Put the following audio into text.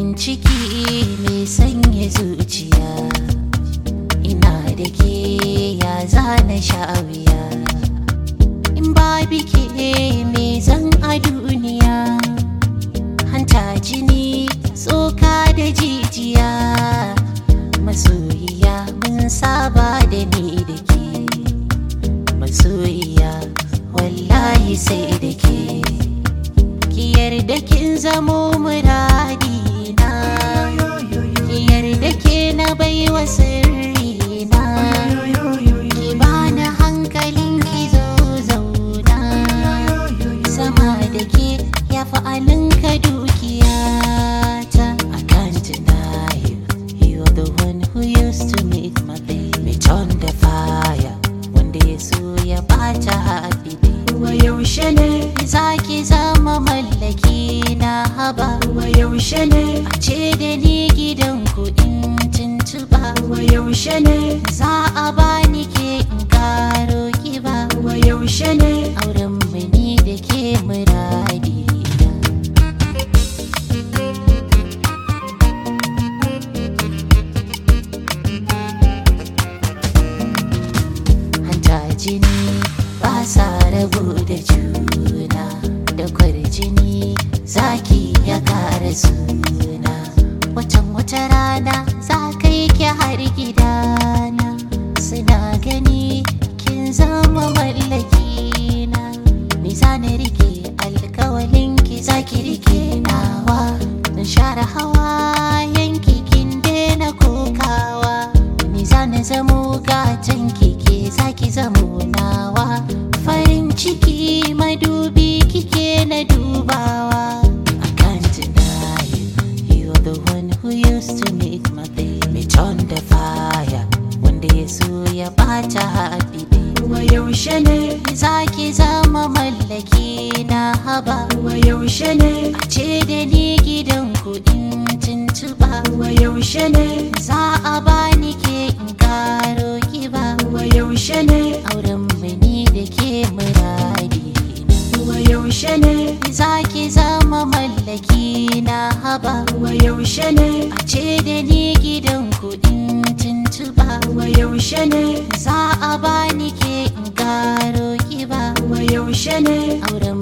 farin ciki mai sanya zuciya ina da ke ya zana sha'awiya in ba bike me zan a duniya hanta jini tsoka da jijiya masoyiya mun saba da ni da ke masoyiya wallahi sai da ke ki yarda kin zamo muradina ki yarda ke na baiwa sirrina ki bani hankalin ki zo zauna sama da ke ya fi alinka dukiyata I can't deny you You're the one who used to make my day Me turn the fire Wanda ya so ya bata happy day wa yaushe ne Za ki zama mallaki na haba wa yaushe ne A ce da ni gidan kuɗin tuntuɓa wa yaushe ne Za a bani ke in karo kiba wa yaushe ne Auren mu ni da ke muradi Hanta jini ba sa rabu da juna Da kwarjini zaki ya kara suna Watan wata rana za ka yi ki har gidana Suna gani kin zama mallaki na Ni za na rike alkawalin ki za ki rike nawa Na share hawa yanki kin daina kokawa Ni za na zamo gatan kike za ki zamo nawa Farin ciki madubi kike na dubawa I can't deny you You're the one who used to make my day Me turn the fire Wanda ya so ya bata happy day wa yaushe ne Za ki zama mallaki na haba wa yaushe ne A ce da ni gidan kuɗin tuntuɓa wa yaushe ne Za a bani ke in karo kiba wa yaushe ne Auren mu ni da ke muradi wa yaushe ne Za ki zama mallaki na haba wa yaushe ne A ce da ni gidan kuɗin tuntuɓa wa yaushe ne Za a bani ke in karo kiba wa yaushe ne Auren